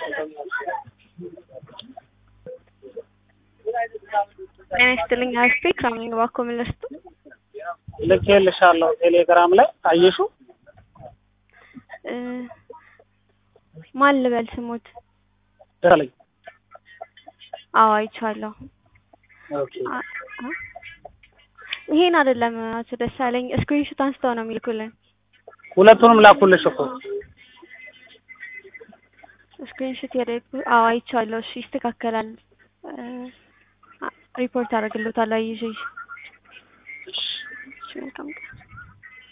ጤና ይስጥልኝ አስቴ ከምን እባክዎ ምን ልስጡ? ልኬልሻለሁ ቴሌግራም ላይ አየሹ? እ ማን ልበል ስሞት? ደሳለኝ አዎ አይቼዋለሁ። ኦኬ አ- አ- ይሄን አይደለም አቶ ደሳለኝ ስክሪንሾት አንስተው ነው የሚልኩልን። ሁለቱንም ላኩልሽ እኮ ስክሪንሾት ያደረጉ አዎ አይቼዋለሁ። እሺ ይስተካከላል። እ አ- ሪፖርት አደርግልዎታለሁ ይዤ